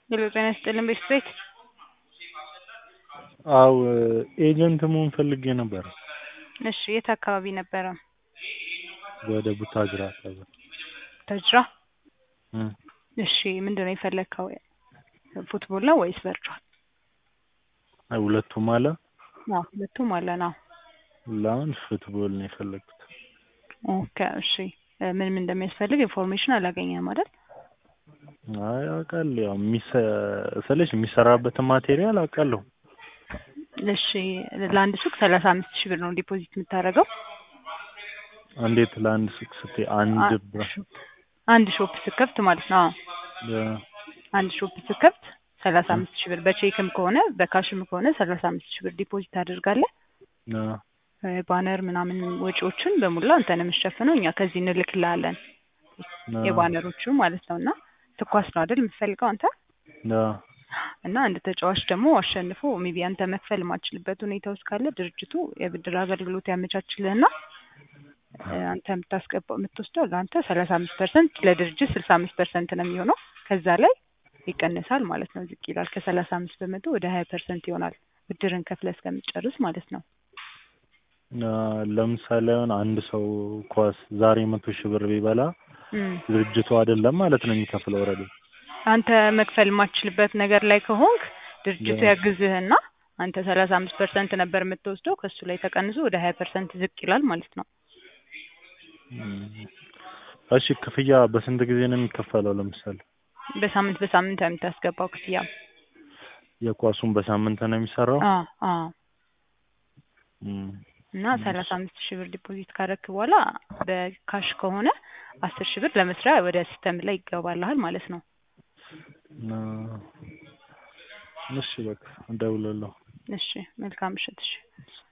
ሄሎ ጤና ይስጥልን ቤት ቤት አው ኤጀንት መሆን ፈልጌ ነበር። እሺ የት አካባቢ ነበረ? ወደ ቡታጅራ አካባቢ። ተጅራ እም እሺ ምንድነው የፈለግከው? ፉትቦል ነው ወይስ ቨርቹዋል? አይ ሁለቱም አለ። አዎ ሁለቱም አለን። አዎ ለአሁን ፉትቦል ነው የፈለግኩት። ኦኬ እሺ ምን ምን እንደሚያስፈልግ ኢንፎርሜሽን አላገኘህም አይደል? አይ አውቃለሁ። ያው የሚሰ ስልሽ የሚሰራበትን ማቴሪያል አውቃለሁ። እሺ ለአንድ ሱቅ ሰላሳ አምስት ሺህ ብር ነው ዲፖዚት የምታደርገው። እንዴት ለአንድ ሱቅ ስትይ አንድ ብር አንድ ሾፕ ስከፍት ማለት ነው። አዎ ያ- አንድ ሾፕ ስከፍት ሰላሳ አምስት ሺህ ብር በቼክም ከሆነ በካሽም ከሆነ ሰላሳ አምስት ሺህ ብር ዲፖዚት ታደርጋለህ። ያ ባነር ምናምን ወጪዎችን በሙላ አንተ ነው የምትሸፍነው። እኛ ከዚህ እንልክልሃለን ያ የባነሮቹ ማለት ነው። እና ትኳስ ነው አይደል የምትፈልገው አንተ? ያ እና አንድ ተጫዋች ደግሞ አሸንፎ ሜቢ አንተ መክፈል የማትችልበት ሁኔታ ውስጥ ካለ ድርጅቱ የብድር አገልግሎት ያመቻችልህና እ አንተ የምታስገባው የምትወስደው ለአንተ ሰላሳ አምስት ፐርሰንት ለድርጅት ስልሳ አምስት ፐርሰንት ነው የሚሆነው። ከዛ ላይ ይቀንሳል ማለት ነው፣ ዝቅ ይላል። ከሰላሳ አምስት በመቶ ወደ ሀያ ፐርሰንት ይሆናል ብድርን ከፍለህ እስከምትጨርስ ማለት ነው። ያ ለምሳሌ አሁን አንድ ሰው ኳስ ዛሬ መቶ ሺህ ብር ቢበላ እም ድርጅቱ አይደለም ማለት ነው የሚከፍለው ኦልሬዲ። አንተ መክፈል የማትችልበት ነገር ላይ ከሆንክ ድርጅቱ ያ- ያግዝህና አንተ ሰላሳ አምስት ፐርሰንት ነበር የምትወስደው ከሱ ላይ ተቀንሶ ወደ ሀያ ፐርሰንት ዝቅ ይላል ማለት ነው። እም እሺ ክፍያ በስንት ጊዜ ነው የሚከፈለው? ለምሳሌ በሳምንት በሳምንት ነው የምታስገባው ክፍያ። የኳሱን በሳምንት ነው የሚሰራው? አዎ አዎ እም እና ሰላሳ አምስት ሺህ ብር ዲፖዚት ካደረክ በኋላ በካሽ ከሆነ አስር ሺህ ብር ለመስሪያ ወደ ሲስተም ላይ ይገባልሃል ማለት ነው። እና እሺ በቃ እደውላለሁ። እሺ መልካም ምሽት። እሺ